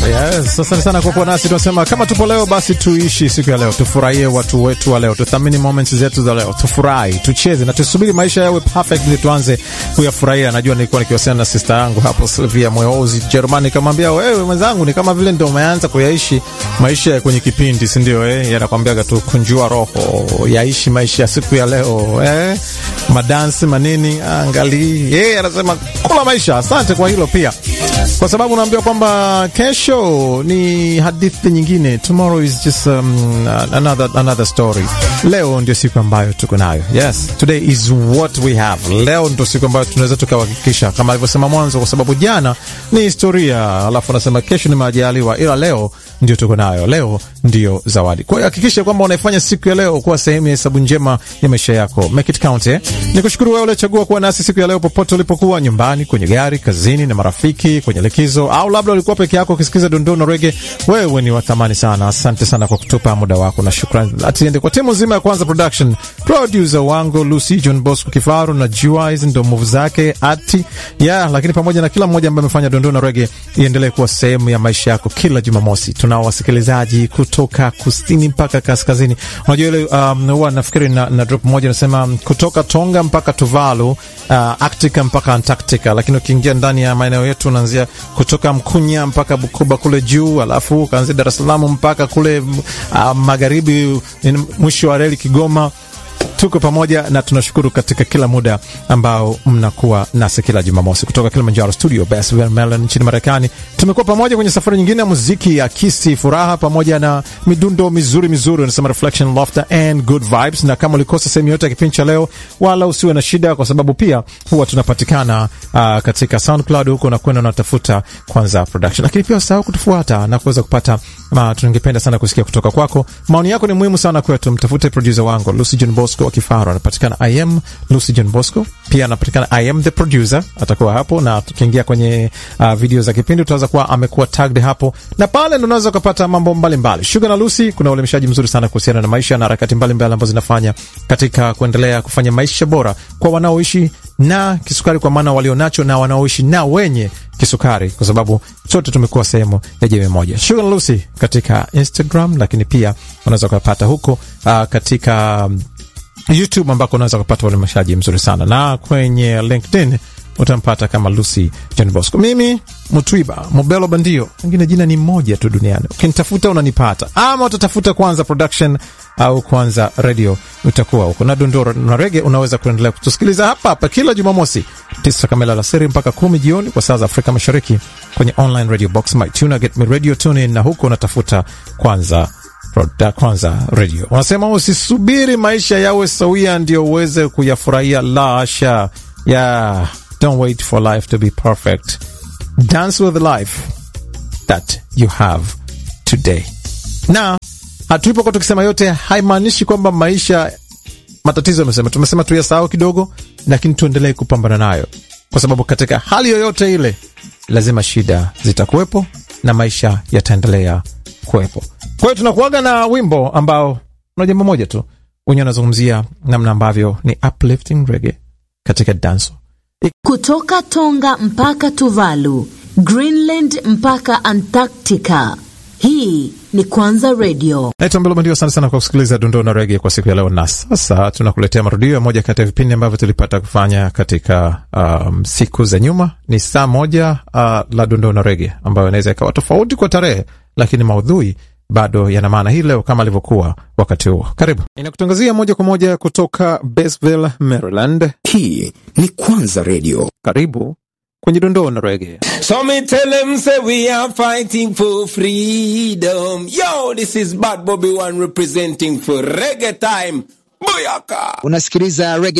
Yes, asante sana kwa kuwa nasi. Tunasema kama tupo leo, basi tuishi siku ya leo, tufurahie watu wetu wa leo, tuthamini moments zetu za leo, tufurahi, tucheze na tusubiri maisha yawe perfect ili tuanze kuyafurahia. Najua nilikuwa nikiwasiliana na sister yangu hapo Sylvia Mweozi Jerumani, nikamwambia wewe mwenzangu, ni kama vile ndio umeanza kuyaishi maisha ya kwenye kipindi, si ndio? Eh, yanakwambiaga tu kunjua roho, yaishi maisha ya siku ya leo, eh, madansi manini, angali yeye anasema kula maisha. Asante kwa hilo pia, kwa sababu naambiwa kwamba kesho ni hadithi nyingine. Tomorrow is just um, another, another story. Leo ndio siku ambayo tuko nayo. Yes, today is what we have. Leo ndio siku ambayo tunaweza tukahakikisha kama alivyosema mwanzo, kwa sababu jana ni historia, alafu anasema kesho ni majaliwa, ila leo ndio tuko nayo. Leo ndio zawadi. Kwa hiyo hakikisha kwamba unaifanya siku ya leo kuwa sehemu ya hesabu njema ya maisha yako. Make it count, eh? Nikushukuru wewe uliochagua kuwa nasi siku ya leo, popote ulipokuwa, nyumbani, kwenye gari, kazini na marafiki, kwenye likizo, au labda ulikuwa peke yako ukisikiza dondoo na rege. Wewe ni wa thamani sana. Asante sana kwa kutupa muda wako, na shukrani atiende kwa timu nzima ya Kwanza Production, producer wangu Lucy John Bosco Kifaru na Jua, hizi ndo move zake ati yeah, lakini pamoja na kila mmoja ambaye amefanya dondoo na rege iendelee kuwa sehemu ya maisha yako kila Jumamosi. Tunao wasikilizaji kutoka kusini mpaka kaskazini. Unajua ile um, huwa nafikiri na, na drop moja nasema kutoka Tonga mpaka Tuvalu, uh, Arctica mpaka Antarctica, lakini ukiingia ndani ya maeneo yetu unaanzia kutoka Mkunya mpaka Bukoba kule juu, alafu ukaanzia Dar es Salaam mpaka kule uh, magharibi mwisho wa reli Kigoma. Tuko pamoja na tunashukuru katika kila muda ambao mnakuwa nasi kila Jumamosi kutoka Kilimanjaro studio Baswell, Maryland nchini Marekani. Tumekuwa pamoja kwenye safari nyingine ya muziki ya kisi furaha, pamoja na midundo mizuri mizuri, unasema reflection, laughter and good vibes. Na kama ulikosa sehemu yote ya kipindi cha leo, wala usiwe na shida, kwa sababu pia huwa tunapatikana uh, katika SoundCloud huko na kwenda unatafuta Kwanza Production, lakini pia usahau kutufuata na kuweza kupata ma, tungependa sana kusikia kutoka kwako. Maoni yako ni muhimu sana kwetu. Mtafute producer wangu Lucy John Bosco Kifaru anapatikana I am Lucy John Bosco, pia anapatikana I am the producer, atakuwa hapo, na tukiingia kwenye uh, video za kipindi utaweza kuwa amekuwa tagged hapo, na pale ndo unaweza kupata mambo mbalimbali. Sugar na Lucy, kuna uelimishaji mzuri sana kuhusiana na maisha na harakati mbalimbali ambazo zinafanya katika kuendelea kufanya maisha bora kwa wanaoishi na kisukari, kwa maana walionacho na wanaoishi na wenye kisukari, kwa sababu sote tumekuwa sehemu ya jamii moja. Sugar na Lucy katika Instagram, lakini pia unaweza kupata huko uh, katika um, YouTube ambako unaweza kupata uelimishaji mzuri sana, na kwenye LinkedIn utampata kama Lucy John Bosco. Mimi Mutwiba Mobelo Bandio, wengine jina ni moja tu duniani. Ukinitafuta unanipata, ama utatafuta Kwanza Production au Kwanza Radio, utakuwa huko na dondoro na rege. Unaweza kuendelea kutusikiliza hapa hapa kila Jumamosi tisa kamili alasiri mpaka kumi jioni kwa saa za Afrika Mashariki kwenye online radio box my tuna get me radio tune in, na huko unatafuta Kwanza Proda, Kwanza Radio. Unasema usisubiri maisha yawe sawia ndio uweze kuyafurahia. La hasha, yeah, don't wait for life to be perfect. Dance with the life that you have today. Na hatuipokuwa tukisema yote haimaanishi kwamba maisha matatizo amesema tumesema tuyasahau kidogo, lakini tuendelee kupambana nayo, kwa sababu katika hali yoyote ile lazima shida zitakuwepo na maisha yataendelea kuwepo. Kwa hiyo tunakuaga na wimbo ambao una jambo moja tu, wenyewe wanazungumzia namna ambavyo ni uplifting reggae katika danso kutoka Tonga mpaka Tuvalu, Greenland mpaka Antarctica. Hii ni Kwanza Radio. Naitwa Mbelo Bandio. Asante sana kwa kusikiliza dondoo na rege kwa siku ya leo, na sasa tunakuletea marudio ya moja kati ya vipindi ambavyo tulipata kufanya katika um, siku za nyuma. Ni saa moja uh, la dondoo na rege ambayo inaweza ikawa tofauti kwa tarehe, lakini maudhui bado yana maana hii leo kama alivyokuwa wakati huo. Karibu, inakutangazia moja kwa moja kutoka Basville, Maryland. Hii ni Kwanza Radio. Karibu kwenye dondoo na rege. So me tell them say we are fighting for freedom. Yo, this is Bad Bobby One representing for reggae time. Booyaka! Unasikiliza Reggae